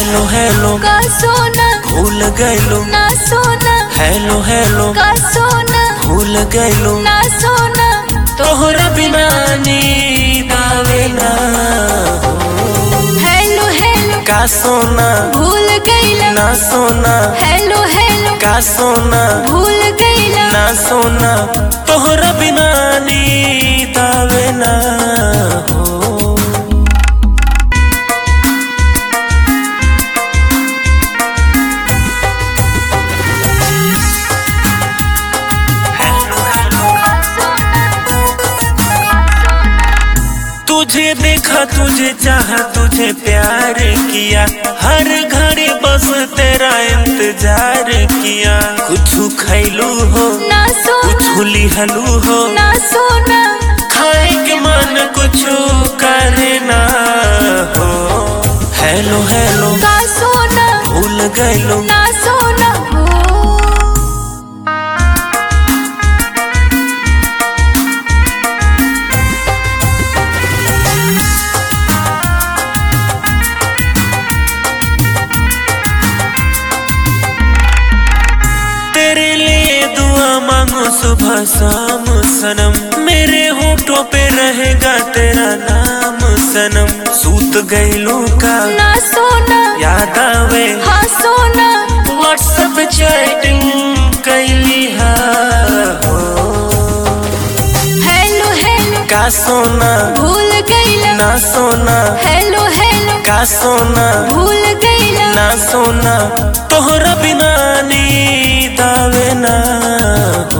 Hello hello का सोना भूल गइलो ना सोना हेलो हेलो का सोना भूल गइलो ना सोना तोहरा बिना नींद आवे ना हेलो हेलो का सोना भूल गईला ना सोना हेलो हेलो का सोना भूल गईला ना सोना तोहरा बिना नींद आवे ना हो तुझे देखा तुझे चाहा तुझे प्यार किया हर घड़ी बस तेरा इंतजार किया कुछ खैलू हो ना सोना कुछ लिहलू हो ना सोना खाए के मन कुछ करे ना हो हेलो हेलो का सोना भूल गइलो ना सोना हो तेरे लिए दुआ मांगो सुबह शाम सनम मेरे होठों पे रहेगा तेरा नाम सनम सूत गइलू का ना सोना याद आवे हाँ सोना व्हाट्सएप चैटिंग कैली हा हो। हेलो हेलो का सोना भूल गईला ना सोना हेलो हेलो का सोना भूल गईला ना सोना तोहरा बिना नींद आवे ना हो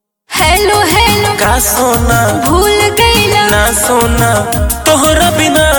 हेलो हेलो का सोना भूल गईला ना सोना तोहरा बिना